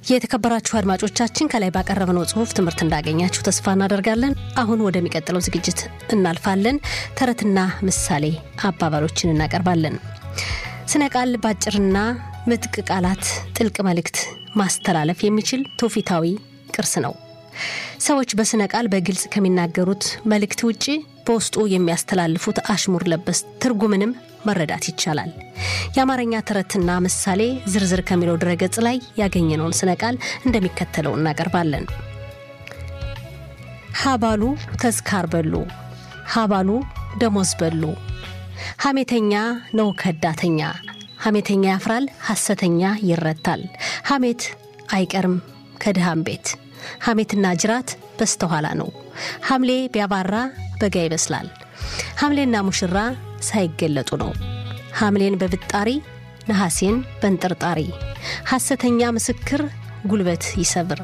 የተከበራችሁ አድማጮቻችን ከላይ ባቀረብነው ጽሁፍ ትምህርት እንዳገኛችሁ ተስፋ እናደርጋለን። አሁን ወደሚቀጥለው ዝግጅት እናልፋለን። ተረትና ምሳሌ አባባሎችን እናቀርባለን። ስነ ቃል በአጭርና ምጥቅ ቃላት ጥልቅ መልእክት ማስተላለፍ የሚችል ትውፊታዊ ቅርስ ነው። ሰዎች በስነ ቃል በግልጽ ከሚናገሩት መልእክት ውጭ በውስጡ የሚያስተላልፉት አሽሙር ለበስ ትርጉምንም መረዳት ይቻላል። የአማርኛ ተረትና ምሳሌ ዝርዝር ከሚለው ድረገጽ ላይ ያገኘነውን ስነ ቃል እንደሚከተለው እናቀርባለን። ሀባሉ ተዝካር በሉ፣ ሀባሉ ደሞዝ በሉ። ሐሜተኛ ነው ከዳተኛ፣ ሐሜተኛ ያፍራል፣ ሐሰተኛ ይረታል። ሐሜት አይቀርም ከድሃም ቤት፣ ሐሜትና ጅራት በስተኋላ ነው። ሐምሌ ቢያባራ በጋ ይበስላል። ሐምሌና ሙሽራ ሳይገለጡ ነው። ሐምሌን በብጣሪ ነሐሴን በንጥርጣሪ። ሐሰተኛ ምስክር ጉልበት ይሰብር።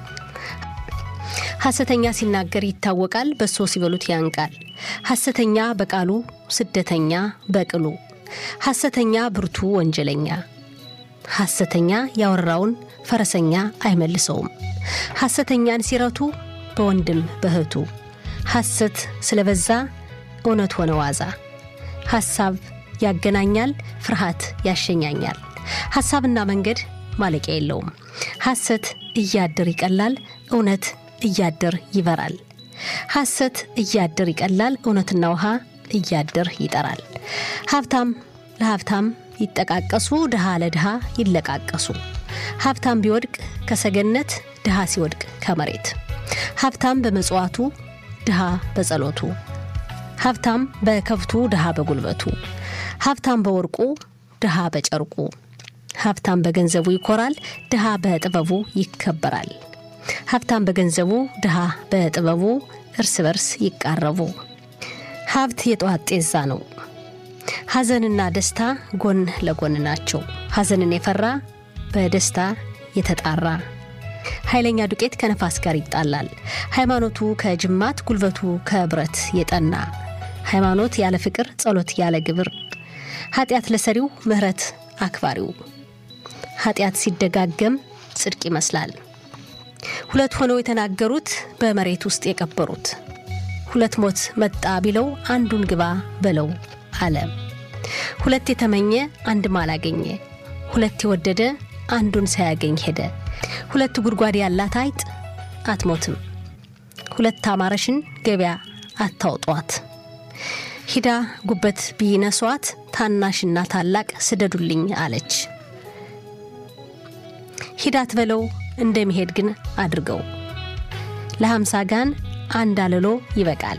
ሐሰተኛ ሲናገር ይታወቃል፣ በሶ ሲበሉት ያንቃል። ሐሰተኛ በቃሉ ስደተኛ በቅሉ። ሐሰተኛ ብርቱ ወንጀለኛ። ሐሰተኛ ያወራውን ፈረሰኛ አይመልሰውም። ሐሰተኛን ሲረቱ በወንድም በእህቱ። ሐሰት ስለበዛ እውነት ሆነ ዋዛ። ሐሳብ ያገናኛል፣ ፍርሃት ያሸኛኛል። ሐሳብና መንገድ ማለቂያ የለውም። ሐሰት እያድር ይቀላል፣ እውነት እያድር ይበራል። ሐሰት እያድር ይቀላል፣ እውነትና ውሃ እያድር ይጠራል። ሀብታም ለሀብታም ይጠቃቀሱ፣ ድሃ ለድሃ ይለቃቀሱ። ሀብታም ቢወድቅ ከሰገነት፣ ድሃ ሲወድቅ ከመሬት። ሀብታም በመጽዋቱ፣ ድሃ በጸሎቱ። ሀብታም በከብቱ፣ ድሃ በጉልበቱ። ሀብታም በወርቁ፣ ድሃ በጨርቁ። ሀብታም በገንዘቡ ይኮራል፣ ድሃ በጥበቡ ይከበራል። ሀብታም በገንዘቡ፣ ድሃ በጥበቡ እርስ በርስ ይቃረቡ። ሀብት የጠዋት ጤዛ ነው። ሐዘንና ደስታ ጎን ለጎን ናቸው። ሐዘንን የፈራ በደስታ የተጣራ ኃይለኛ ዱቄት ከነፋስ ጋር ይጣላል። ሃይማኖቱ ከጅማት ጉልበቱ ከብረት የጠና ሃይማኖት ያለ ፍቅር ጸሎት ያለ ግብር ኃጢአት ለሰሪው ምሕረት አክባሪው ኃጢአት ሲደጋገም ጽድቅ ይመስላል። ሁለት ሆነው የተናገሩት በመሬት ውስጥ የቀበሩት ሁለት ሞት መጣ ቢለው አንዱን ግባ በለው አለ። ሁለት የተመኘ አንድም አላገኘ፣ ሁለት የወደደ አንዱን ሳያገኝ ሄደ። ሁለት ጉድጓድ ያላት አይጥ አትሞትም፣ ሁለት አማረሽን ገበያ አታውጧት። ሂዳ ጉበት ቢነሷት ታናሽና ታላቅ ስደዱልኝ አለች። ሂዳት በለው እንደሚሄድ ግን አድርገው። ለሀምሳ ጋን አንድ አለሎ ይበቃል።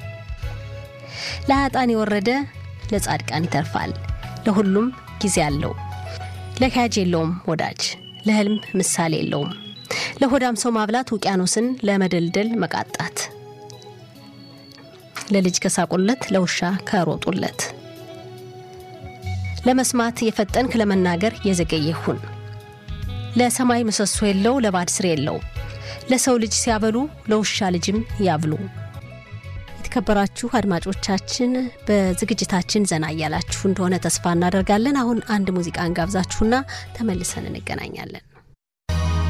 ለሀጣን የወረደ ለጻድቃን ይተርፋል። ለሁሉም ጊዜ አለው። ለካጅ የለውም ወዳጅ፣ ለህልም ምሳሌ የለውም። ለሆዳም ሰው ማብላት ውቅያኖስን ለመደልደል መቃጣት። ለልጅ ከሳቁለት ለውሻ ከሮጡለት። ለመስማት የፈጠንክ ለመናገር የዘገየ ሁን። ለሰማይ ምሰሶ የለው ለባድ ስር የለው። ለሰው ልጅ ሲያበሉ ለውሻ ልጅም ያብሉ። የተከበራችሁ አድማጮቻችን በዝግጅታችን ዘና እያላችሁ እንደሆነ ተስፋ እናደርጋለን። አሁን አንድ ሙዚቃ እንጋብዛችሁና ተመልሰን እንገናኛለን።